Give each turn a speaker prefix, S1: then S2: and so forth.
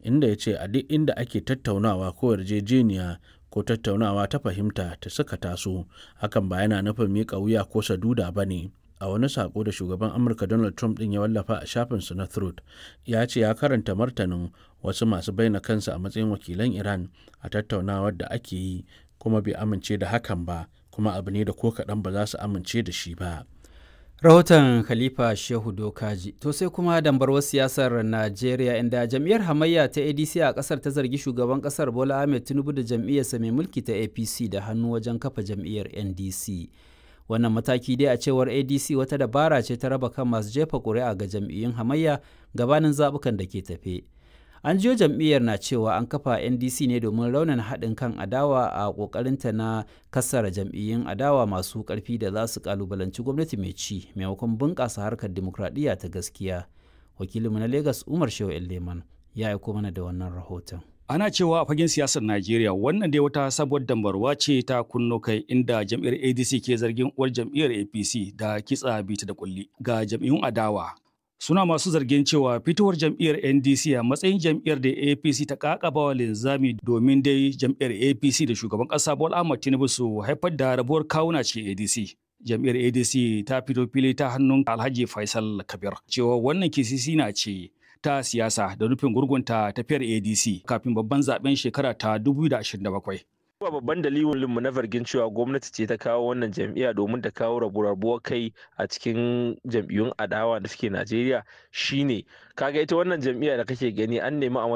S1: inda ya ce a duk inda ake tattaunawa ko yarjejeniya ko tattaunawa ta fahimta ta suka taso hakan ba yana nufin miƙa wuya ko saduda ba ne a wani sako da shugaban amurka donald trump din ya wallafa a shafinsa na truth ya ce ya karanta martanin wasu masu baina kansu a matsayin wakilan iran a tattaunawar da ake yi kuma bai amince da hakan ba kuma abu ne da ko kaɗan ba za su amince da shi ba
S2: rahoton khalifa shehu dokaji to sai kuma dambarwar siyasar najeriya inda jam'iyyar hamayya ta adc a kasar ta zargi shugaban kasar bola ahmed tinubu da jam'iyyarsa mai mulki ta apc da hannu wajen kafa jam'iyyar ndc wannan mataki dai a cewar adc wata dabara ce ta raba kan masu jefa ƙuri'a ga jam'iyyun hamayya gabanin zaɓukan da ke tafe an jiyo jam'iyyar na cewa an kafa ndc ne domin raunin haɗin kan adawa a ƙoƙarinta na kassara jam'iyyun adawa masu ƙarfi da za su ƙalubalanci gwamnati mai ci maimakon bunƙasa harkar dimokuraɗiyya ta gaskiya wakilinmu na lagos umar shehu leman ya aiko mana da wannan rahoton
S3: Ana cewa a fagen siyasar Najeriya wannan dai wata sabuwar dambarwa ce ta kunno kai inda jam'iyyar ADC ke zargin uwar jam'iyyar APC da kitsa bita da kulli ga jam'iyyun adawa. Suna masu zargin cewa fitowar jam'iyyar NDC a matsayin jam'iyyar da APC ta kakaba wa linzami domin dai jam'iyyar APC da shugaban ƙasa Bola Ahmed Tinubu su haifar da rabuwar kawuna ce ADC. Jam'iyyar ADC ta fito fili ta hannun Alhaji Faisal Kabir cewa wannan kisisi na ce ta siyasa da nufin gurgunta tafiyar ADC kafin babban zaben shekara ta 2027.
S4: Ba babban dalilin mu na zargin cewa gwamnati ce ta kawo wannan jam'iyya domin ta kawo rabu-rabuwar kai a cikin jam'iyyun adawa da suke Najeriya shine kaga ita wannan jam'iyya da kake gani an nemi a